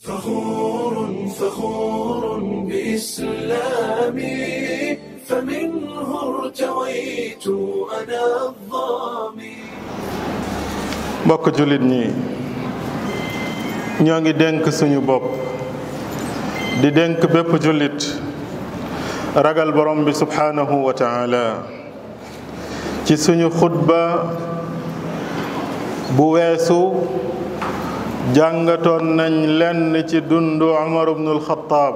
فخور فخور بإسلامي فمنه ارتويت أنا الظامي mbokk jullit ñi ñoo ngi dénk suñu bopp di dénk bépp jullit ragal borom bi subhanahu wa taala ci suñu xutba bu weesu jàngatoon nañ lenn ci dundu Umar ibnul Xattaab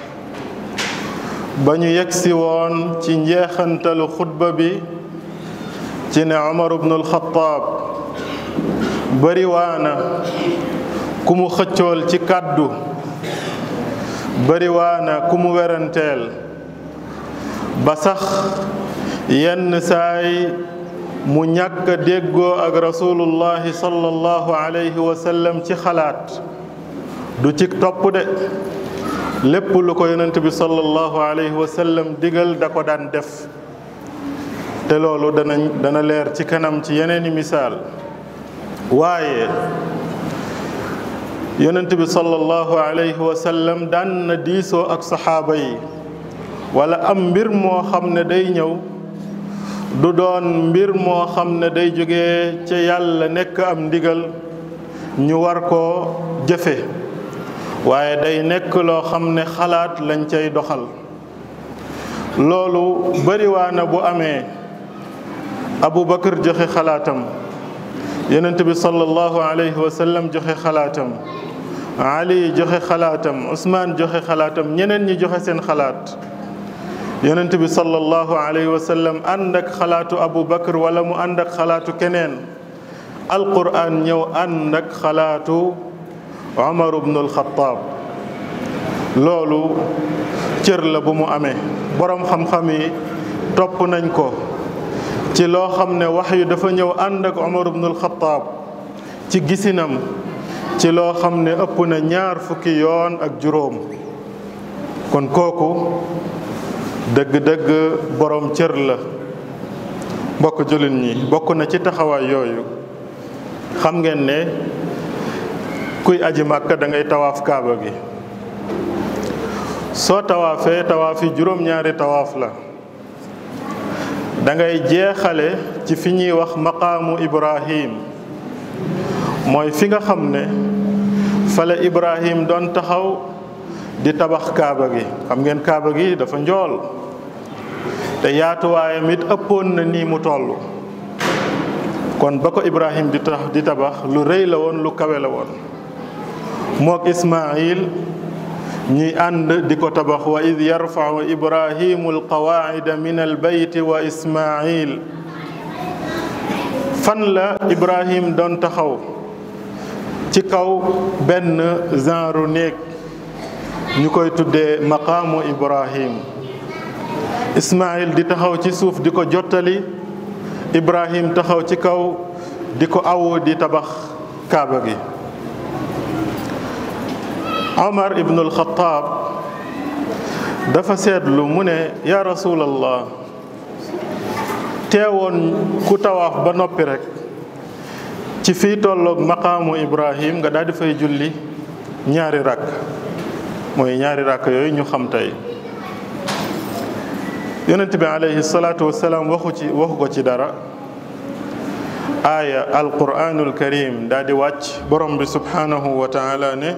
ba ñu yegsi woon ci njeexantalu xutba bi ci ne Umar ibnul Xattaab bari waana ku mu xëccool ci kàddu bari waana ku mu weranteel ba sax yenn saay mu ñàkk a déggoo ak rasulullahi sallallahu alayhi wa sallam ci xalaat du ci topp de lépp lu ko yonent bi sallallahu alayhi wa sallam digal da ko daan def te loolu danañ dana leer ci kanam ci yeneeni misaal waaye yonent bi sallallahu alayhi wa sallam daan na diisoo ak saxaaba yi wala am mbir moo xam ne day ñëw du doon mbir moo xam ne day jóge ca yàlla nekk am ndigal ñu war koo jëfe waaye day nekk loo xam ne xalaat lañ cay doxal loolu bariwaana bu amee Abu Bakar joxe xalaatam yonent bi sallallahu alayhi wa sallam joxe xalaatam Ali joxe xalaatam Ousmane joxe xalaatam ñeneen ñi joxe seen xalaat yonent bi sallallahu alayhi wa sallam ànd ak xalaatu Abu Bakar wala mu ànd ak xalaatu keneen Alqur'an ñëw ànd ak xalaatu Omar ibnul Xattaab loolu cër la bu mu amee boroom xam-xam yi topp nañ ko. ci loo xam ne wax yu dafa ñëw ànd ak Omar ibnul Xattaab ci gisinam ci loo xam ne ëpp na ñaar fukki yoon ak juróom kon kooku dëgg-dëgg boroom cër la mbokk jullit ñi bokk na ci taxawaay yooyu xam ngeen ne kuy aji màkka da ngay tawaaf kaaba gi soo tawaafee tawaaf yi juróom-ñaari tawaaf la da ngay jeexale ci fi ñuy wax maqaamu Ibrahim mooy fi nga xam ne fa la Ibrahim doon taxaw di tabax kaaba gi xam ngeen kaaba gi dafa njool te yaatuwaayam it ëppoon na nii mu toll kon ba ko Ibrahim di tax di tabax lu rëy la woon lu kawe la woon mook Ismaayil ñuy ànd di ko tabax wa id yarfau ibrahimu alqawaacida min albayti wa ismail fan la ibrahim doon taxaw ci kaw benn genre néeg ñu koy tuddee maqaamu ibrahim ismail di taxaw ci suuf di ko jottali ibrahim taxaw ci kaw di ko awu di tabax kaaba gi Omar ibnul Xattaab dafa seetlu mu ne yaa rasulallah teewoon ku tawaaf ba noppi rekk ci fii tolloog maqaamu Ibrahim nga daal di fay julli ñaari rakk mooy ñaari rakk yooyu ñu xam tey yonent bi alayhi salaatu wasalaam waxu ci waxu ko ci dara aaya alquraanul karim daal di wàcc borom bi subhanahu wa taala ne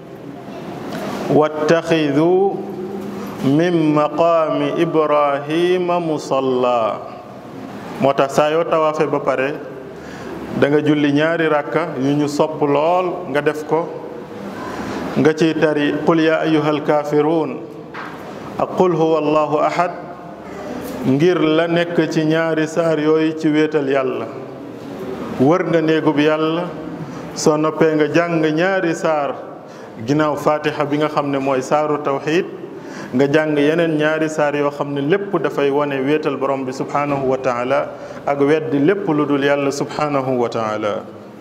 wattaxidu min maqaami ibrahima musalla moo tax saa yoo tawaafe ba pare da nga julli ñaari rakka yu ñu sopp lool nga def ko nga ciy tari qul ya ayuha alkaafiruun ak qul huwa allahu ahad ngir la nekk ci ñaari saar yooyu ci wéetal yàlla wër nga néegub yàlla soo noppee nga jàng ñaari saar ginnaaw fatiha bi nga xam ne mooy saaru tawxid nga jàng yeneen ñaari saar yoo xam ne lépp dafay wane wéetal borom bi subhanahu wa taala ak weddi lépp lu dul yàlla subhanahu wa taala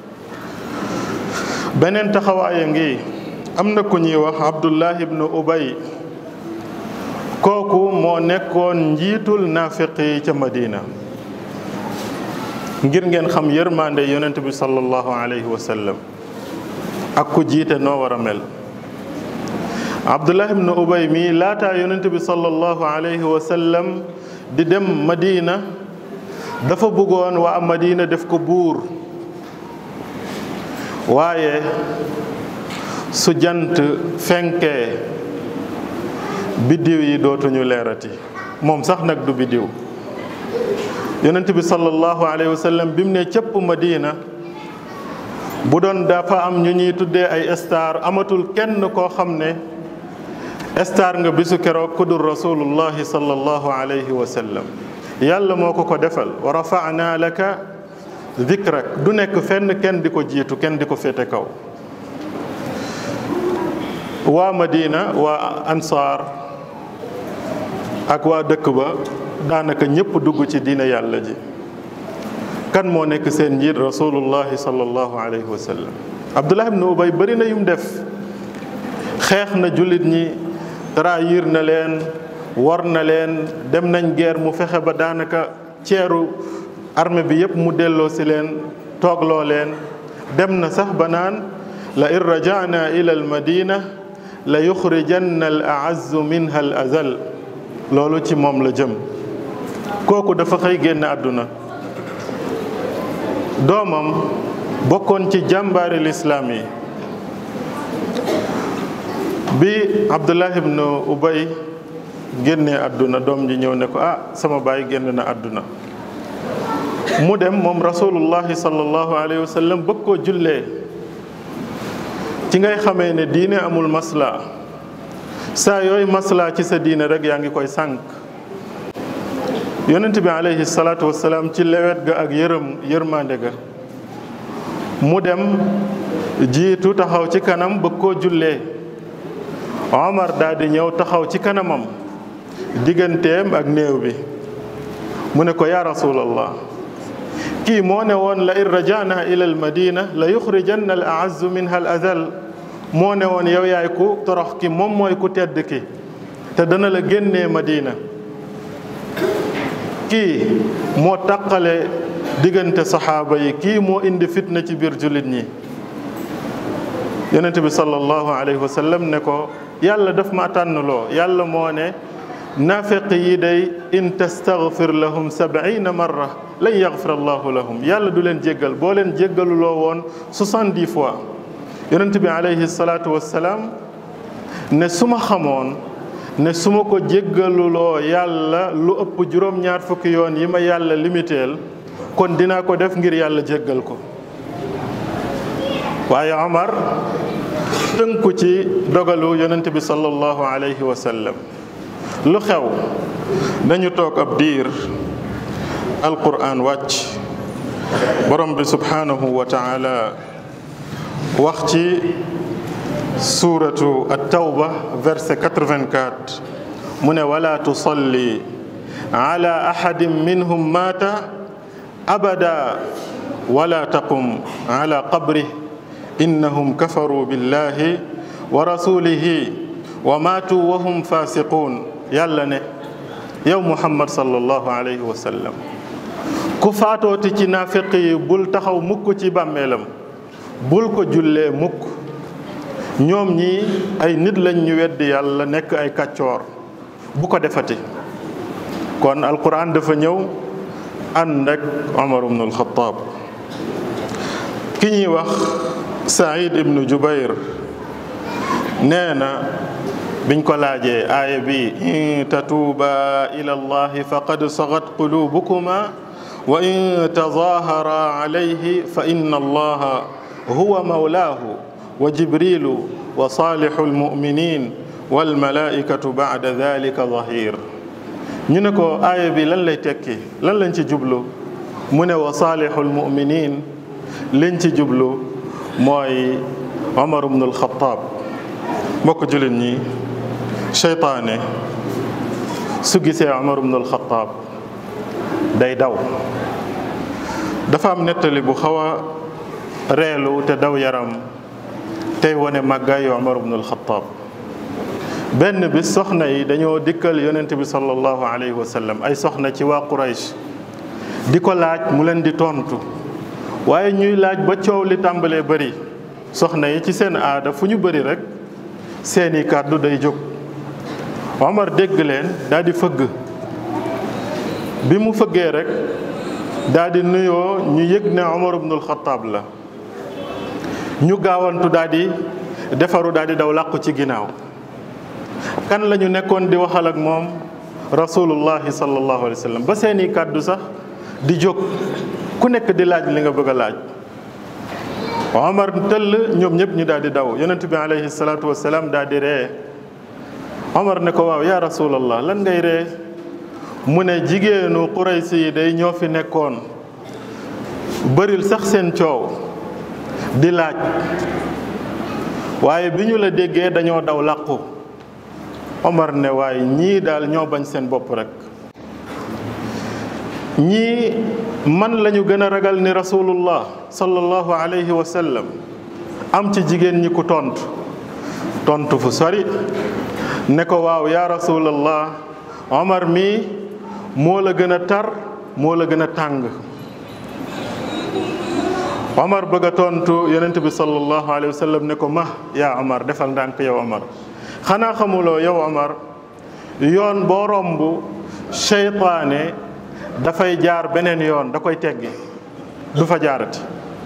beneen taxawaaya ngi am na ku ñuy wax abdullah ibnu ubay kooku moo nekkoon njiitul naafiq yi ca madina ngir ngeen xam yërmande yonent bi sallallahu alayhi wa sallam ak ku jiite noo war a mel abdullah ibnu ubay mi laataa yonent bi sallallahu alayhi wa sallam di dem madina dafa bëggoon waa madina def ko buur waaye su jant fenkee biddiw yi dootuñu leerati moom sax nag du biddiw yonent bi sallallahu alayhi wa sallam bi mu ne cëpp madina bu doon dafa am ñu ñuy tuddee ay star amatul kenn koo xam ne star nga bisu keroog ku dul rasulullahi sallallahu alayhi wa sallam yàlla moo ko ko defal wa rafa'na laka dikrak du nekk fenn kenn di ko jiitu kenn di ko féete kaw waa Madina waa Ansaar ak waa dëkk ba daanaka ñëpp dugg ci diine yàlla ji kan moo nekk seen njiit rasulullahi sallallahu alayhi wa sallam Abdullah ibn Ubay bëri na yum def xeex na jullit ñi trahir na leen war na leen dem nañ guerre mu fexe ba daanaka ceeru armée bi yëpp mu delloo si leen toogloo leen dem na sax ba naan la in rajana ila al madina la yuxrijanna al aazzu minha al azal loolu ci moom la jëm kooku dafa xëy génn àdduna doomam bokkoon ci jàmbaari lislaam yi bi abdullah ibn ubay génnee àdduna doom ji ñëw ne ko ah sama baay génn na àdduna mu dem moom rasulullahi sallallahu alayhi wa sallam bëgg koo jullee ci ngay xamee ne diine amul masla saa yooyu masla ci sa diine rek yaa ngi koy sànq yonent bi alayhi salaatu wasalaam ci lewet ga ak yërëm yërmande ga mu dem jiitu taxaw ci kanam bëgg koo jullee Omar daal di ñëw taxaw ci kanamam digganteem ak néew bi mu ne ko yaa rasulallah kii moo ne woon la in rajana ila al madina la yuxrijanna al aazzu minha al azal moo ne woon yow yaay ku torox ki moom mooy ku tedd ki te dana la génnee madina kii moo taqale diggante saxaaba yi kii moo indi fitna ci biir jullit ñi yonente bi sallallahu alayhi wa sallam ne ko yàlla daf ma tànnloo yàlla moo ne naafeq yi day in tastaghfir lahum sabiina marra lan yaghfir allahu lahum yàlla du leen jéggal boo leen jéggaluloo woon soixante-dix fois yonent bi alayhi salaatu wassalaam ne su ma xamoon ne su ma ko jéggaluloo yàlla lu ëpp juróom-ñaar fukki yoon yi ma yàlla limiteel kon dinaa ko def ngir yàlla jéggal ko waaye Omar tënku ci dogalu yonent bi sallallahu alayhi wa sallam lu xew dañu toog ab diir alquran wàcc borom bi subhanahu wa taala wax ci suuratu at-tawba verset 84 mu ne wala tusalli ala ahadin minhum mata abada wala taqum ala qabrih innahum kafaru billahi wa rasulihi wa matu wa hum fasiqun yàlla ne yow muhammad sallallahu alayhi wa sallam ku faatooti ci naafiq yi bul taxaw mukk ci bàmmeelam bul ko jullee mukk ñoom ñi ay nit lañ ñu weddi yàlla nekk ay kàccoor bu ko defati kon alquran dafa ñëw ànd ak omar ibnu alxataab ki ñuy wax saïd ibnu jubayr nee na biñ ko laajee aaya bi in tatuuba ila allahi faqad sagat qulubukuma wa in tazahara alayhi fa inna allaha huwa mawlaahu wa jibrilu wa saalixu almuminin walmalaikatu bacda dalika zahir ñu ne ko aaya bi lan lay tekki lan lañ ci jublu mu ne wa saalixu almuminin liñ ci jublu mooy Omar ibn alxataab mbokk jullit ñi seytaane su gisee Omar ibn alxataab day daw dafa am nettali bu xaw a reelu te daw yaram tey wane màggaayu Omar ibn alxataab benn bis soxna yi dañoo dikkal yonent bi sallallahu alayhi wa sallam ay soxna ci waa Quraysh di ko laaj mu leen di tontu waaye ñuy laaj ba coow li tàmbalee bëri soxna yi ci seen aada fu ñu bëri rek seeni kàddu day jóg Omar dégg leen daal di fëgg bi mu fëggee rek daal di nuyoo ñu yëg ne Omar ibnul Xataab la ñu gaawantu daal di defaru daal di daw làqu ci ginnaaw kan la ñu nekkoon di waxal ak moom rasulullahi sallallahu alayhi wa sallam ba seeni kàddu sax di jóg ku nekk di laaj li nga bëgg a laaj Omar tëll ñoom ñëpp ñu daal di daw yonent bi alayhi salaatu wasalaam daal di ree Omar ne ko waaw yaa rasulallah lan ngay ree mu ne jigéenu Quraysi yi day ñoo fi nekkoon bëril sax seen coow di laaj waaye bi ñu la déggee dañoo daw làqu Omar ne waaye ñii daal ñoo bañ seen bopp rek ñii man lañu gën a ragal ni rasulullah sallallahu alayhi wa sallam am ci jigéen ñi ku tontu tontu fu sori ne ko waaw yaa rasulallah Omar mii moo la gën a tar moo la gën a tàng Omar bëgg a tontu yonent bi sallallahu alayhi wa sallam ne ko ma yaa Omar defal ndànk yow Omar xanaa xamuloo yow Omar yoon boo romb seytaane dafay jaar beneen yoon da koy teggi du fa jaarati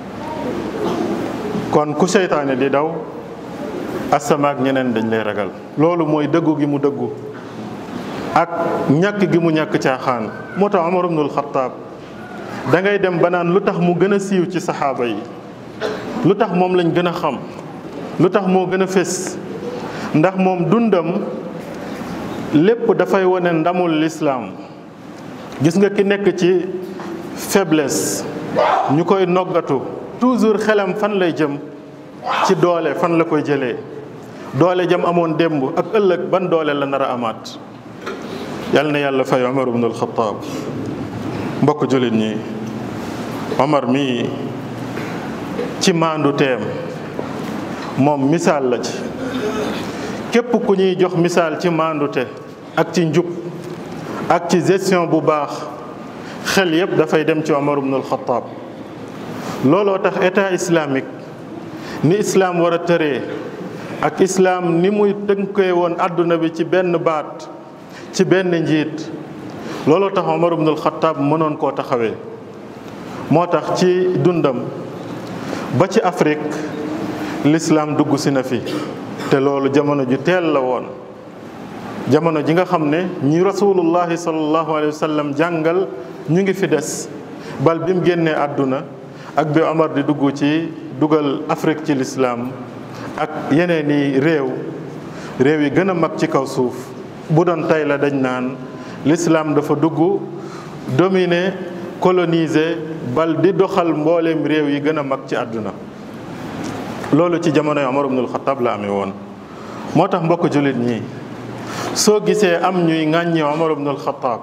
kon ku seytaane di daw asamaak ñeneen dañ lay ragal loolu mooy dëggu gi mu dëggu ak ñàkk gi mu ñàkk caaxaan moo tax Omar ibnul Xataab da ngay dem ba naan lu tax mu gën a siiw ci saxaaba yi lu tax moom lañ gën a xam lu tax moo gën a fés ndax moom dundam lépp dafay wane ndamul lislaam gis nga ki nekk ci faiblesse ñu koy noggatu toujours xelam fan lay jëm ci doole fan la koy jëlee doole jam amoon démb ak ëllëg ban doole la nar a amaat yal na yàlla fay Omar ibn al-Khattab mbokk jullit ñi Omar mii ci maandu teem moom misaal la ci képp ku ñuy jox misaal ci maandute ak ci njub ak ci gestion bu baax xel yépp dafay dem ci Omar ibn al-Khattab looloo tax état islamique ni islaam war a tëree ak islaam ni muy tënkee woon àdduna bi ci benn baat ci benn njiit looloo tax Omar ibn al-Khattab mënoon koo taxawee moo tax ci dundam ba ci Afrique l'islam dugg si na fi te loolu jamono ju teel la woon jamono ji nga xam ne ñi rasulullahi sallallahu alayhi wa sallam jàngal ñu ngi fi des bal bi mu génnee àdduna ak bi Omar di dugg ci dugal Afrique ci l'islam ak yeneen i réew réew yi gën a mag ci kaw suuf bu doon tey la dañ naan l'islam dafa dugg dominer coloniser bal di doxal mbooleem réew yi gën a mag ci àdduna loolu ci jamonoy Omar ibnul Xattaab la amee woon moo tax mbokk jullit ñi soo gisee am ñuy ŋàññi Omar ibnul Xattaab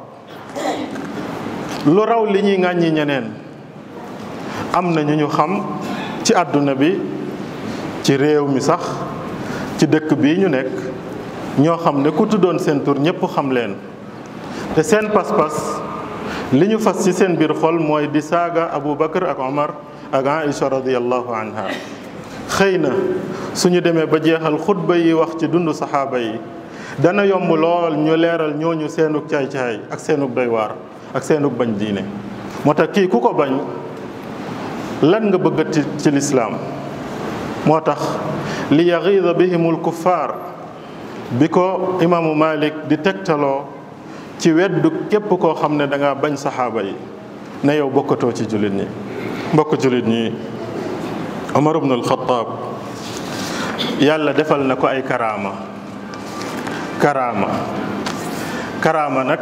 lu raw li ñuy ŋàññi ñeneen am na ñu ñu xam ci àdduna bi ci réew mi sax ci dëkk bii ñu nekk ñoo xam ne ku tuddoon seen tur ñépp xam leen te seen pas-pas li ñu fas ci seen biir xol mooy di saaga Abu Bakar ak Omar ak Aïcha radiyallahu anha xëy na suñu demee ba jeexal xutba yi wax ci dundu saxaaba yi dana yomb lool ñu leeral ñooñu seenug caay-caay ak seenug doy waar ak seenug bañ diine moo tax kii ku ko bañ lan nga bëggati ci lislaam moo tax li yaxiida bihimul kuffaar bi ko imaamu Malik di tegtaloo ci weddu képp koo xam ne da nga bañ saxaaba yi ne yow bokkatoo ci jullit ñi mbokk jullit ñi Omar ibn al-Khattab yàlla defal na ko ay karaama karaama karaama nag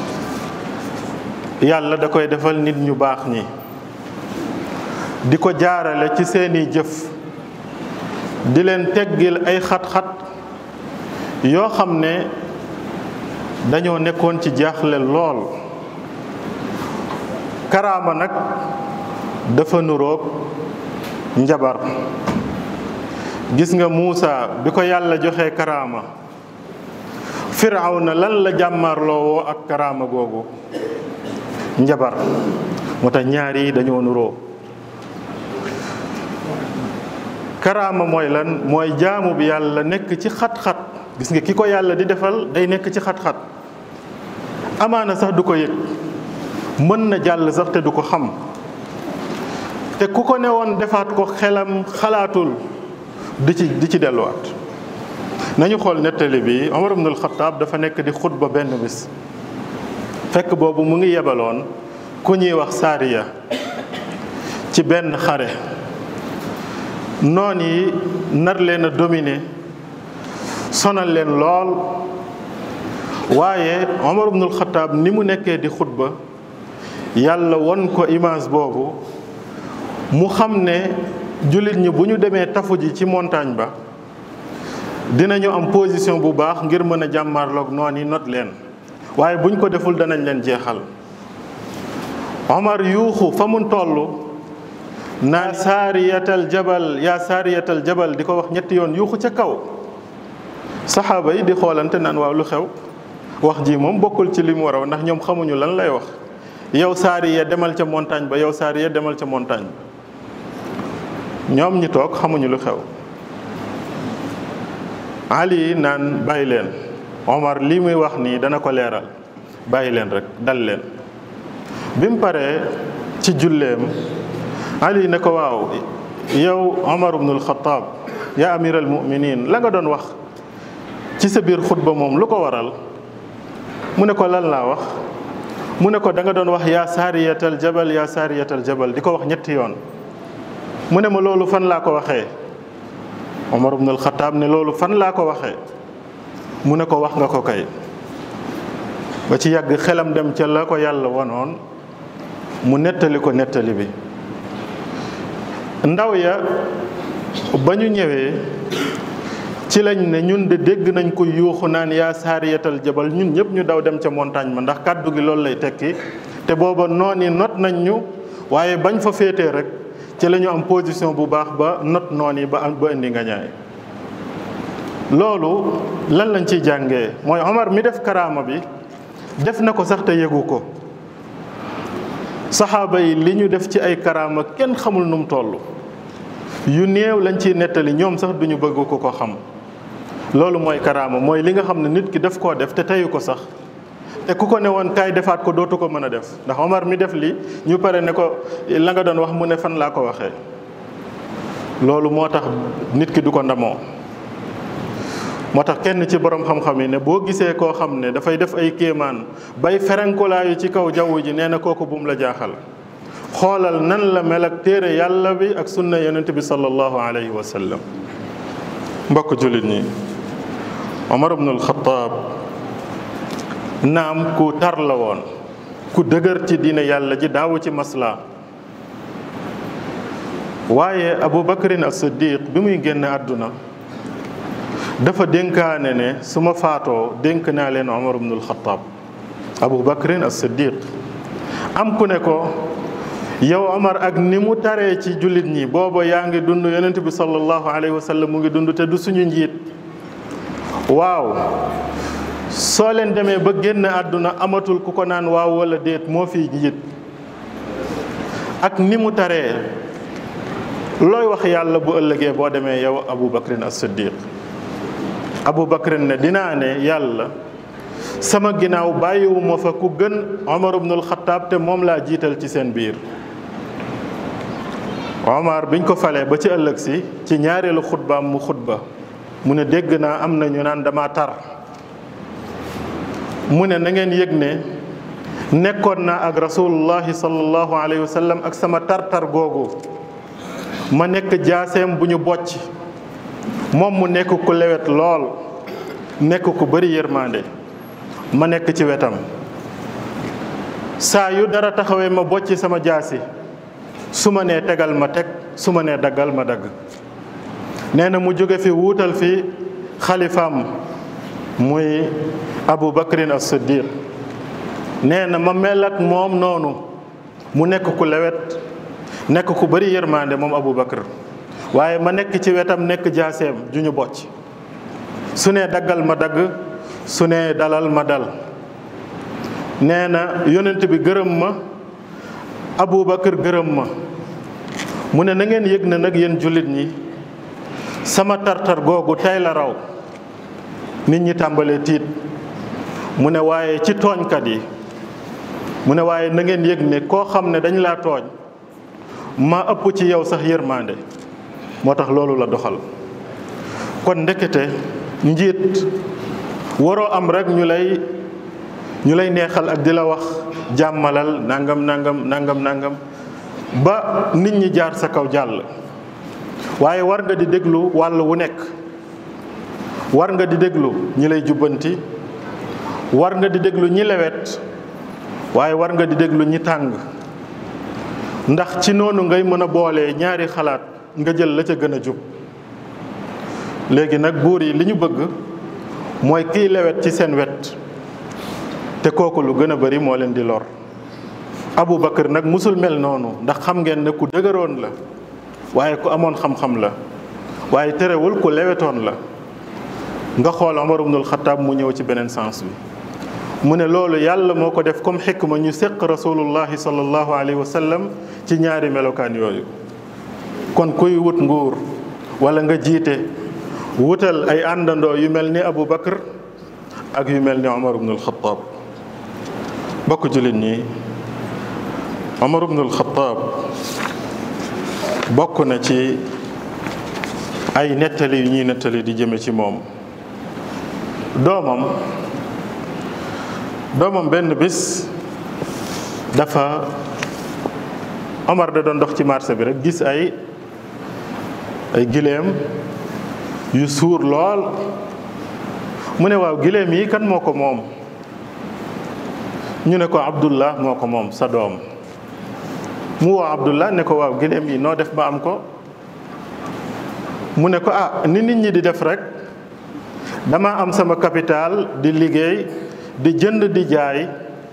yàlla da koy defal nit ñu baax ñi di ko jaarale ci seeni jëf di leen teggil ay xat-xat yoo xam ne dañoo nekkoon ci jaaxle lool karaama nag dafa nuroog njabar gis nga Muusa bi ko yàlla joxe karaama Firawna lan la jàmmarloo woo ak karaama googu njabar moo tax ñaar yi dañoo nuroo karaama mooy lan mooy jaamu bi yàlla nekk ci xat-xat gis nga ki ko yàlla di defal day nekk ci xat-xat amaana sax du ko yëg mën na jàll sax te du ko xam te ku ko ne woon defaat ko xelam xalaatul di ci di ci delluwaat nañu xool nettali bi Omar ibn al-Khattab dafa nekk di xutba benn bis fekk boobu mu ngi yebaloon ku ñuy wax saariya ci benn xare noon yi nar leen a dominer sonal leen lool waaye Omar ibn al-Khattab ni mu nekkee di xutba yàlla won ko image boobu mu xam ne jullit ñi bu ñu demee tafu ji ci montagne ba dinañu am position bu baax ngir mën a jàmmarloog noon yi not leen waaye buñ ko deful danañ leen jeexal Omar yuuxu fa mu toll naa saariyatal jabal yaa saariyatal jabal di ko wax ñetti yoon yuuxu ca kaw saxaaba yi di xoolante naan waaw lu xew wax ji moom bokkul ci li mu war a ndax ñoom xamuñu lan lay wax yow saariya demal ca montagne ba yow saariya demal ca montagne ba ñoom ñi toog xamuñu lu xew Ali naan bàyyi leen Omar lii muy wax nii dana ko leeral bàyyi leen rek dal leen bi mu paree ci julleem Ali ne ko waaw yow Omar ibnul Xataab yaa amiral muminin la nga doon wax ci sa biir xutba moom lu ko waral mu ne ko lan laa wax mu ne ko da nga doon wax yaa saariyatal jabal yaa saariyatal jabal di ko wax ñetti yoon mu ne ma loolu fan laa ko waxee Omar ibn al-Khattab ne loolu fan laa ko waxee mu ne ko wax nga ko kay ba ci yàgg xelam dem ca la ko yàlla wanoon mu nettali ko nettali bi ndaw ya ba ñu ñëwee ci lañ ne ñun de dégg nañ ko yuuxu naan yaa saariyatal jabal ñun ñëpp ñu daw dem ca montagne ma ndax kàddu gi loolu lay tekki te booba noon yi not nañ ñu waaye bañ fa féetee rek ci la ñu am position bu baax ba not noon yi ba ba indi nga ñaay loolu lan lañ ciy jàngee mooy Omar mi def karaama bi def na ko sax te yëgu ko saxaaba yi li ñu def ci ay karaama kenn xamul nu mu toll yu néew lañ ciy nettali ñoom sax duñu bëgg ko ko xam loolu mooy karaama mooy li nga xam ne nit ki daf koo def te teyu ko sax te ku ko ne woon kaay defaat ko dootu ko mën a def ndax Omar mi def li ñu pare ne ko la nga doon wax mu ne fan laa ko waxee loolu moo tax nit ki du ko ndamoo moo tax kenn ci borom xam-xam yi ne boo gisee koo xam ne dafay def ay kéemaan bay ferenkulaayu ci kaw jaww ji nee na kooku bum la jaaxal xoolal nan la mel ak téere yàlla bi ak sunna yonent bi sallallahu alayhi wa sallam mbokk jullit ñi Omar ibn al-Khattab naam ku tar la woon ku dëgër ci diine yàlla ji daawu ci masla waaye Abu Bakrin as-Siddiq bi muy génn àdduna dafa dénkaane ne su ma faatoo dénk naa leen Omar ibn al-Khattab Abu Bakrin as-Siddiq am ku ne ko yow Omar ak ni mu taree ci jullit ñi booba yaa ngi dund yonent bi sallallahu alayhi wa sallam mu ngi dund te du suñu njiit waaw soo leen demee ba génn àdduna amatul ku ko naan waaw wala déet moo fi njiit ak ni mu taree looy wax yàlla bu ëllëgee boo demee yow Abu Bakrin as-Siddiq Abu Bakrin ne dinaa ne yàlla sama ginnaaw bàyyiwuma fa ku gën Omar ibnul Xattaab te moom laa jiital ci seen biir Omar biñ ko falee ba ci ëllëg si ci ñaareelu xutbaam mu xutba mu ne dégg naa am na ñu naan dama tar mu ne na ngeen yëg ne nekkoon naa ak rasulullahi sallallahu alayhi wa sallam ak sama tar-tar googu ma nekk jaaseem bu ñu bocc moom mu nekk ku lewet lool nekk ku bari yërmande ma nekk ci wetam saa yu dara taxawee ma bocc sama jaasi su ma nee tegal ma teg su ma nee daggal ma dagg nee na mu jóge fi wuutal fi xalifaam muy Abu Bakrin as-Siddiq nee na ma mel ak moom noonu mu nekk ku lewet nekk ku bari yërmande moom Abu Bakr waaye ma nekk ci wetam nekk jaaseem ju ñu bocc su nee daggal ma dagg su nee dalal ma dal nee na yonent bi gërëm ma Abu Bakr gërëm ma mu ne na ngeen yëg na nag yéen jullit ñi sama tartar googu tey la raw nit ñi tàmbalee tiit mu ne waaye ci tooñkat yi mu ne waaye na ngeen yëg ne koo xam ne dañ laa tooñ ma ëpp ci yow sax yërmande moo tax loolu la doxal kon ndekete njiit waroo am rek ñu lay ñu lay neexal ak di la wax jàmmalal nangam nangam nangam nangam ba nit ñi jaar sa kaw jàll waaye war nga di déglu wàll wu nekk war nga di déglu ñi lay jubbanti war nga di déglu ñi lewet waaye war nga di déglu ñi tàng ndax ci noonu ngay mën a boolee ñaari xalaat nga jël la ca gën a jub léegi nag buur yi li ñu bëgg mooy kiy lewet ci seen wet te kooku lu gën a bari moo leen di lor Abu Bakar nag musul mel noonu ndax xam ngeen ne ku dëgëroon la waaye ku amoon xam-xam la waaye terewul ku lewetoon la nga xool Omar ibnul Xataab mu ñëw ci beneen sens bi mu ne loolu yàlla moo ko def comme xikma ñu séq rasulullahi sallallahu alayhi wa sallam ci ñaari melokaan yooyu kon kuy wut nguur wala nga jiite wutal ay àndandoo yu mel ni Abu Bakar ak yu mel ni Omar ibnul Xataab bokk jullit ñi Omar ibnul Xataab bokk na ci ay nettali yu ñuy nettali di jëme ci moom doomam doomam benn bis dafa Omar da doon dox ci marché bi rek gis ay ay gileem yu suur lool mu ne waaw gileem yi kan moo ko moom ñu ne ko Abdullah moo ko moom sa doom mu woo Abdullah ne ko waaw gileem yi noo def ba am ko mu ne ko ah ni nit ñi di def rek dama am sama capital di liggéey di jënd di jaay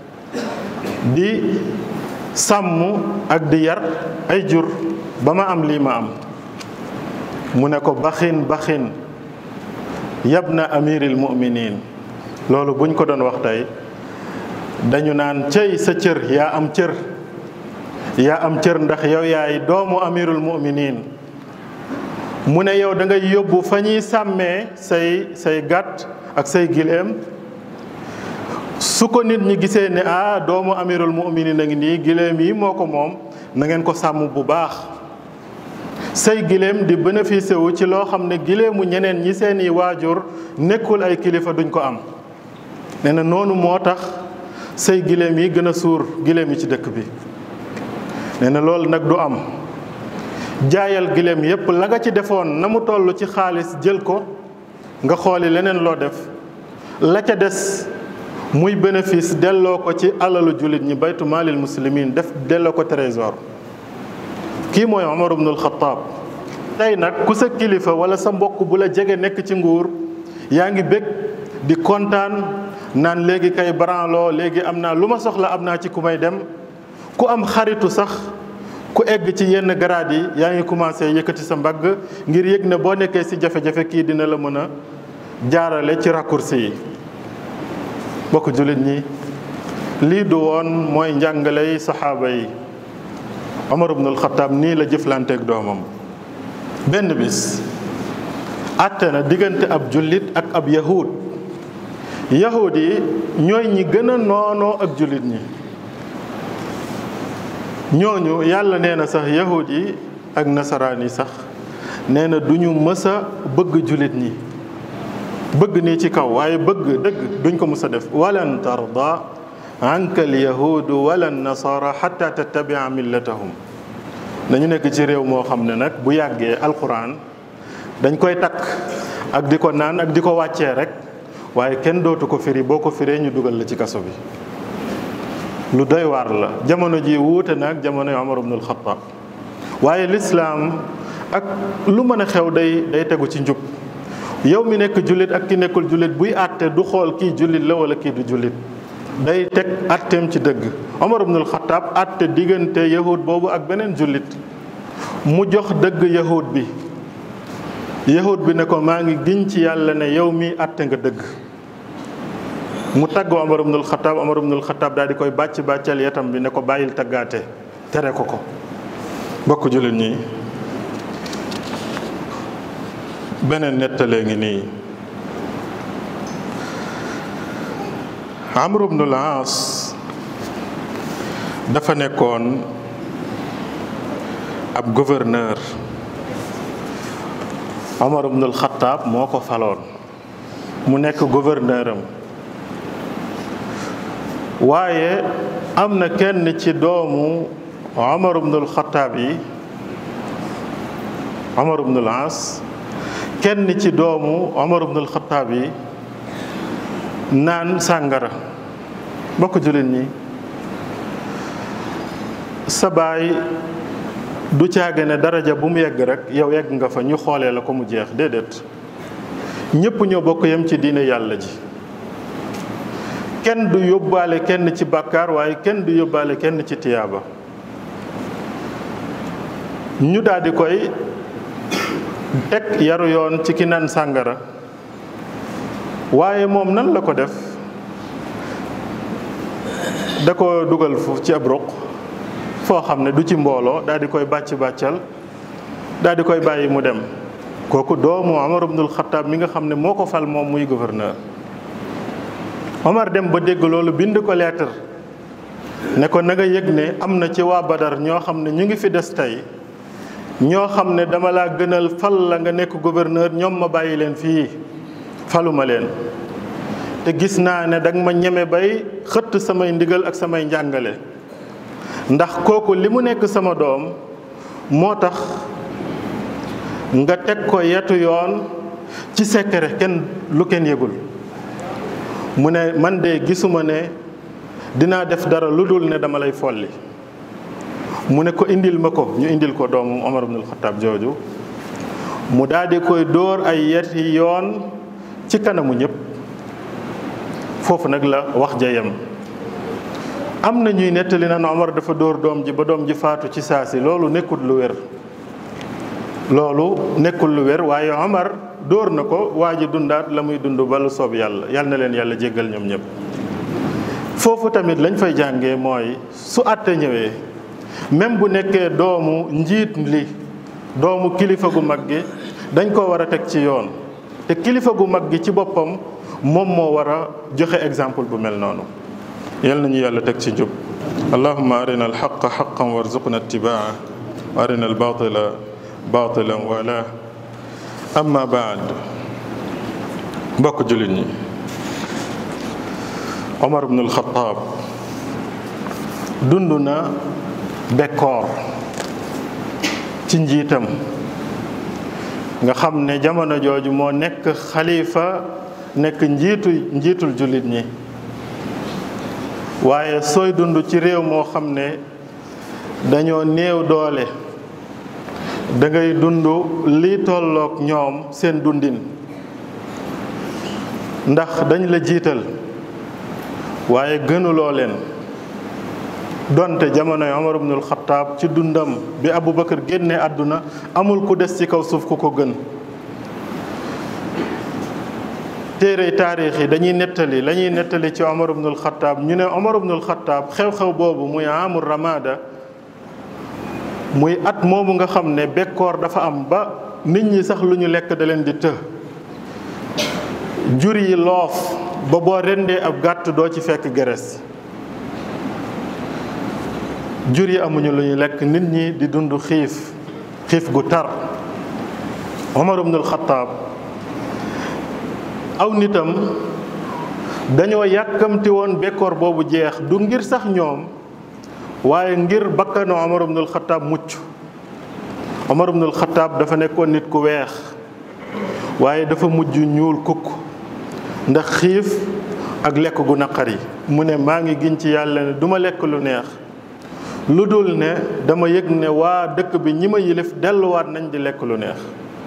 di sàmm ak di yar ay jur ba ma am lii ma am mu ne ko baxin baxin yabna amiril muminin loolu buñ ko doon wax tey dañu naan cëy sa cër yaa am cër yaa am cër ndax yow yaay doomu amirul muminin mu ne yow da ngay yóbbu fa ñuy sàmmee say say gàtt ak say gileem su ko nit ñi gisee ne ah doomu amirul muminin a ngi nii gileem yi moo ko moom na ngeen ko sàmm bu baax say gileem di bénéficié wu ci loo xam ne gileemu ñeneen ñi seeni waajur nekkul ay kilifa duñ ko am nee na noonu moo tax say gileem yi gën a suur gileem yi ci dëkk bi nee na loolu nag du am jaayal gileem yépp la nga ci defoon na mu toll ci xaalis jël ko nga xooli leneen loo def la ca des muy bénéfice delloo ko ci alalu jullit ñi baytu maalil muslimin def delloo ko trésor kii mooy Omar ibnul Xataab tey nag ku sa kilifa wala sa mbokk bu la jege nekk ci nguur yaa ngi bég di kontaan naan léegi kay branloo léegi am naa lu ma soxla am naa ci ku may dem ku am xaritu sax ku egg ci yenn garaad yi yaa ngi commencé yëkkati sa mbagg ngir yëg ne boo nekkee ci jafe-jafe kii dina la mën a jaarale ci raccourci yi bokk jullit ñi lii du woon mooy njàngaley saxaaba yi Omar ibnul Xataab nii la jëflanteeg doomam benn bis àtte na diggante ab jullit ak ab yahud yahud yi ñooy ñi gën a noonoo ak jullit ñi ñooñu yàlla nee na sax yahud yi ak nasaraan yi sax nee na du ñu mës a bëgg jullit ñi bëgg nii ci kaw waaye bëgg dëgg duñ ko mës a def walan tarda anka al yahudu wala nasara xata tattabia millatahum dañu nekk ci réew moo xam ne nag bu yàggee alquran dañ koy takk ak di ko naan ak di ko wàccee rek waaye kenn dootu ko firi boo ko firee ñu dugal la ci kaso bi lu doy waar la jamono ji wuute na ak jamono Omar ibnul Xataab waaye lislaam ak lu mën a xew day day tegu ci njub yow mi nekk jullit ak ki nekkul jullit buy àtte du xool kii jullit la wala kii du jullit day teg àtteem ci dëgg Omar ibnul Xataab àtte diggante yahud boobu ak beneen jullit mu jox dëgg yahud bi yahud bi ne ko maa ngi giñ ci yàlla ne yow mi àtte nga dëgg mu tagg Omar ibnul Xataab Omar ibnul Xataab daal di koy bàcc bàccal yetam bi ne ko bàyyil taggaate tere ko ko bokk jullit ñi beneen nettalee ngi nii Amr ibn al-As dafa nekkoon ab gouverneur Omar ibn al-Khattab moo ko faloon mu nekk gouverneur am waaye am na kenn ci doomu Omar ibn al-Khattab yi Omar ibn al-As kenn ci doomu Omar ibn al-Khattab yi naan sàngara bokk jullit ñi sa baay du caage ne daraja bu mu yegg rek yow yegg nga fa ñu xoolee la ko mu jeex déedéet ñépp ñoo bokk yem ci diine yàlla ji kenn du yóbbaale kenn ci bàkkaar waaye kenn du yóbbaale kenn ci tiyaaba ñu daldi koy teg yaru yoon ci ki naan sàngara waaye moom nan la ko def da ko dugal fu ci ab ruq foo xam ne du ci mbooloo daal di koy bàcc bàccal daal di koy bàyyi mu dem kooku doomu Omar ibnul Xattaab mi nga xam ne moo ko fal moom muy gouverneur Omar dem ba dégg loolu bind ko lettre ne ko na nga yëg ne am na ci waa Badar ñoo xam ne ñu ngi fi des tey ñoo xam ne dama laa gënal fal la nga nekk gouverneur ñoom ma bàyyi leen fii faluma leen te gis naa ne danga ma ñeme bay xëtt samay ndigal ak samay njàngale ndax kooku li mu nekk sama doom moo tax nga teg ko yetu yoon ci secret kenn lu kenn yëgul mu ne man de gisuma ne dinaa def dara lu dul ne dama lay folli mu ne ko indil ma ko ñu indil ko doomu Omar ibnul Xattaab jooju mu daal di koy dóor ay yeti yoon ci kanamu ñëpp foofu nag la wax ja yem am na ñuy nettali na Omar dafa dóor doom ji ba doom ji faatu ci saa si loolu nekkul lu wér loolu nekkul lu wér waaye Omar dóor na ko waa ji dundaat la muy dund ba lu soob yàlla yal na leen yàlla jéggal ñoom ñëpp foofu tamit lañ fay jàngee mooy su àtte ñëwee même bu nekkee doomu njiit li doomu kilifa gu mag gi dañ ko war a teg ci yoon te kilifa gu mag gi ci boppam moom moo war a joxe exemple bu mel noonu yal nañu yàlla teg ci njub allahumma arina alxaqa xaqan warzuqna ittibaa wa arina albatila batilan wala amma baad mbokk jullit ñi Omar ibn al-Khattab dund na bekkoor ci njiitam nga xam ne jamono jooju moo nekk xalifa nekk njiitu njiitul jullit ñi waaye sooy dund ci réew moo xam ne dañoo néew doole da ngay dund li tolloog ñoom seen dundin ndax dañ la jiital waaye gënuloo leen donte jamonoy Omar ibnul Xattaab ci dundam bi Aboubacar génne àdduna amul ku des ci kaw suuf ku ko gën téere taarix yi dañuy nettali la ñuy nettali ci Omar ibnul Xattaab ñu ne Omar ibnul Xattaab xew-xew boobu muy amul ramada muy at moomu nga xam ne bekkoor dafa am ba nit ñi sax lu ñu lekk da leen di të jur yi loof ba boo rendee ab gàtt doo ci fekk geres jur yi amuñu lu ñu lekk nit ñi di dund xiif xiif gu tar Omar ibnul Xattaab aw nitam dañoo yàkkamti woon bekkoor boobu jeex du ngir sax ñoom waaye ngir bakkanu Omar ibnul Xattaab mucc Omar ibnul Xattaab dafa nekkoon nit ku weex waaye dafa mujj ñuul kukk ndax xiif ak lekk gu naqari mu ne maa ngi giñ ci yàlla ne duma lekk lu neex lu dul ne dama yëg ne waa dëkk bi ñi ma yilif delluwaat nañ di lekk lu neex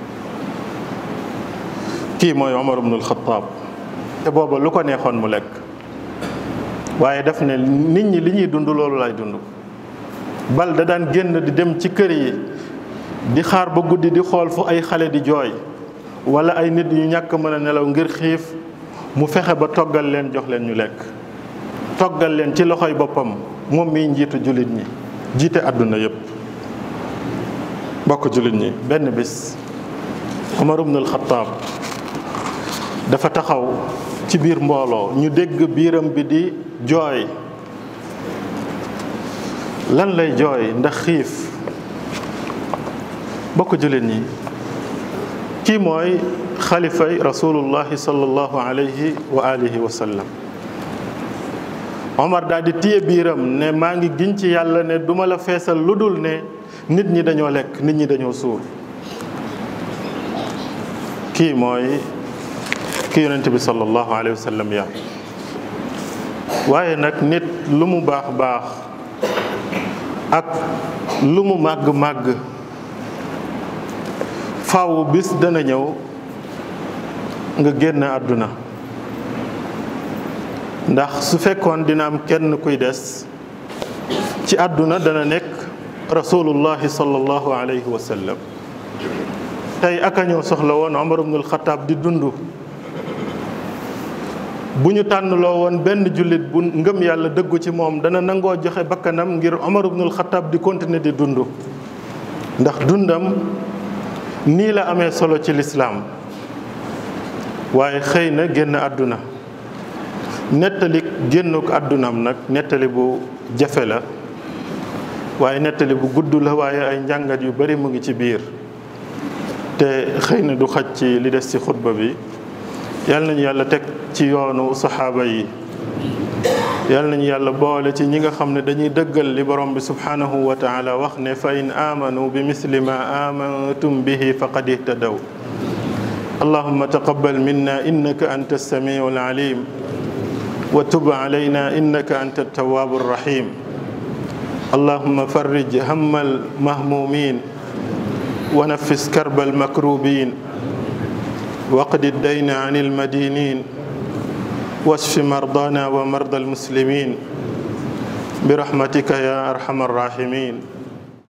kii mooy Omar ibnul Xattaab te booba lu ko neexoon mu lekk waaye daf ne nit ñi li ñuy dund loolu lay dund bal da daan génn di dem ci kër yi di xaar ba guddi di xool fu ay xale di jooy wala ay nit yu ñàkk mën a nelaw ngir xiif mu fexe ba toggal leen jox leen ñu lekk toggal leen ci loxoy boppam moom miy njiitu jullit ñi jiite àdduna yépp bokk jullit ñi benn bis Omar ibn al-Khattab dafa taxaw ci biir mbooloo ñu dégg biiram bi di jooy lan lay jooy ndax xiif bokk jullit ñi kii mooy xalifay rasulullahi sallallahu alayhi wa alihi wa sallam Omar daal di téye biiram ne maa ngi giñ ci yàlla ne duma la feesal lu dul ne nit ñi dañoo lekk nit ñi dañoo suur kii mooy ki yonent bi sallallahu alayhi wa sallam yar waaye nag nit lu mu baax baax ak lu mu màgg màgg faaw bis dana ñëw nga génn àdduna ndax su fekkoon dina am kenn kuy des ci àdduna dana nekk rasulullahi sallallahu alayhi wa sallam tey aka ñëw soxla woon Omar ibnul Xataab di dund bu ñu tànnloo woon benn jullit bu ngëm yàlla dëggu ci moom dana nangoo joxe bakkanam ngir Omar ibnul Xataab di continuer di dund ndax dundam nii la amee solo ci lislaam waaye xëy na génn àdduna nettali génnuk àddunam nag nettali bu jafe la waaye nettali bu gudd la waaye ay njàngat yu bari mu ngi ci biir te xëy na du xaj ci li des ci xutba bi yal nañu yàlla teg ci yoonu saxaaba yi yal nañu yàlla boole ci ñi nga xam ne dañuy dëggal li borom bi subhanahu wa taala wax ne fa in amanu bi misli ma amantum bihi faqad ihtadaw allahumma taqabbal minna innaka anta as-sami'u al-alim wa tub alayna innaka anta at-tawwabu ar-rahim allahumma farrij hamma al-mahmumin wa naffis karba al-makrubin waqdi ad-dayna 'an al-madinin واشف مرضانا ومرضى المسلمين برحمتك يا ارحم الراحمين